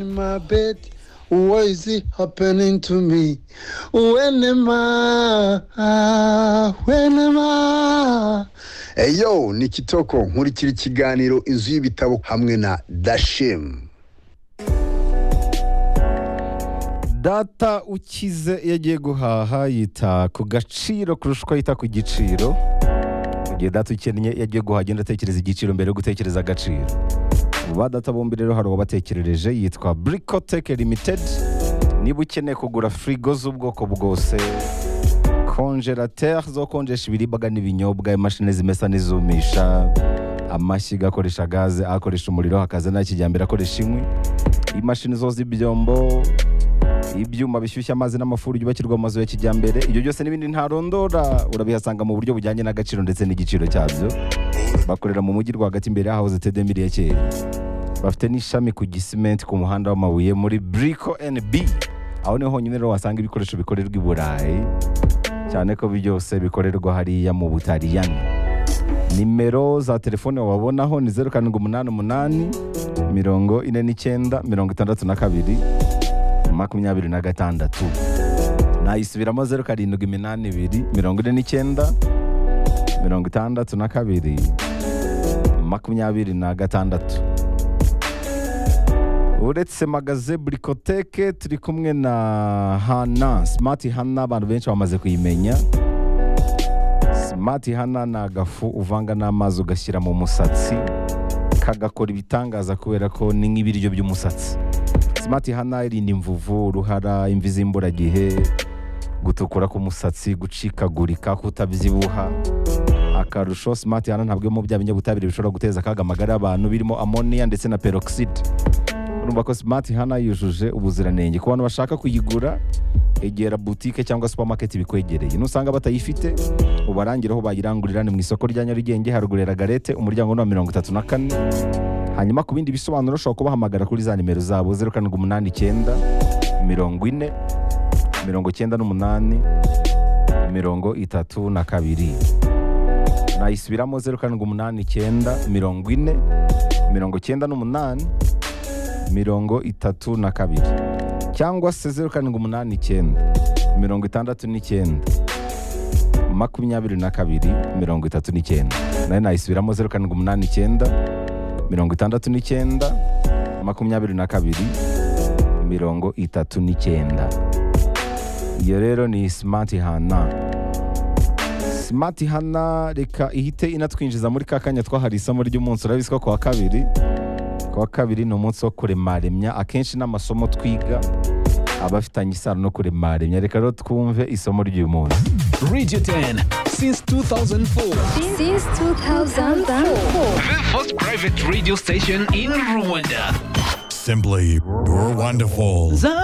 in my bed. Why is it happening to me? When am I? When am I? eyo ni kitoko nkurikira ikiganiro inzu y'ibitabo hamwe na dashemu data ukize iyo agiye guhaha yita ku gaciro kurusha uko yita ku giciro mu gihe data ukennye iyo agiye guhaha agenda atekereza igiciro mbere yo gutekereza agaciro ba data bombi rero hari uwabatekerereje yitwa burikoteke limitedi niba ukeneye kugura firigo z'ubwoko bwose konjerateri zo konjesha ibiribwa n'ibinyobwa imashini zimesa n'izumisha amashyiga akoresha gaze akoresha umuriro hakaza n'akijyambere akoresha inkwi imashini zoza ibyombo ibyuma bishyushya amazi n'amafuru byubakirwa mu mazu ya kijyambere ibyo byose n'ibindi ntarondora urabihasanga mu buryo bujyanye n'agaciro ndetse n'igiciro cyabyo bakorera mu mujyi rwagati imbere y'ahahoze tedemiri ya kera bafite n'ishami ku gisimenti ku muhanda w'amabuye muri buriko nb aho niho honyine rero wasanga ibikoresho bikorerwa i burayi cyane ko byose bikorerwa hariya mu butariyani nimero za telefone wababonaho ni zeru karindwi umunani umunani mirongo ine n'icyenda mirongo itandatu na kabiri makumyabiri na gatandatu nayisubiramo zeru karindwi iminani ibiri mirongo ine n'icyenda mirongo itandatu na kabiri makumyabiri na gatandatu uretse magaze burikoteke turi kumwe na hana simati hana abantu benshi bamaze kuyimenya simati hana ni agafu uvanga n'amazi ugashyira mu musatsi kagakora ibitangaza kubera ko ni nk'ibiryo by'umusatsi simati hana irinda imvuvu uruhara imvi z'imburagihe gutukura k'umusatsi gucikagurika kutabyibuha akarusho simati hana ntabwo mu bya binyabutabire bishobora guteza akaga amagara y'abantu birimo amoniya ndetse na peroxide urumva ko simati hana yujuje ubuziranenge ku bantu bashaka kuyigura egera butike cyangwa supamaketi bikwegereye nusanga batayifite ubarangire aho bayirangurira ni mu isoko rya nyarugenge haruguru ya ragarete umuryango ni wa mirongo itatu na kane hanyuma ku bindi bisobanuro ushobora kubahamagara kuri za nimero zabo zeru karindwi umunani icyenda mirongo ine mirongo icyenda n'umunani mirongo itatu na kabiri nayisubiramo zeru karindwi umunani icyenda mirongo ine mirongo icyenda n'umunani mirongo itatu na kabiri cyangwa se zeru karindwi umunani icyenda mirongo itandatu n'icyenda makumyabiri na kabiri mirongo itatu n'icyenda nayo nayisubiramo zeru karindwi umunani icyenda mirongo itandatu n'icyenda makumyabiri na kabiri mirongo itatu n'icyenda iyo rero ni simati hana simati hana reka ihite inatwinjiza muri ka kanya twahari isomo ry'umunsi urabiswa ku wa kabiri ku wa kabiri ni umunsi wo kuremaremya akenshi n'amasomo twiga aba afitanye isano no kuremaremya reka rero twumve isomo ry'uyu munsi Radio 10 since 2004. Since 2004. The first private radio station in Rwanda. Simply wonderful. The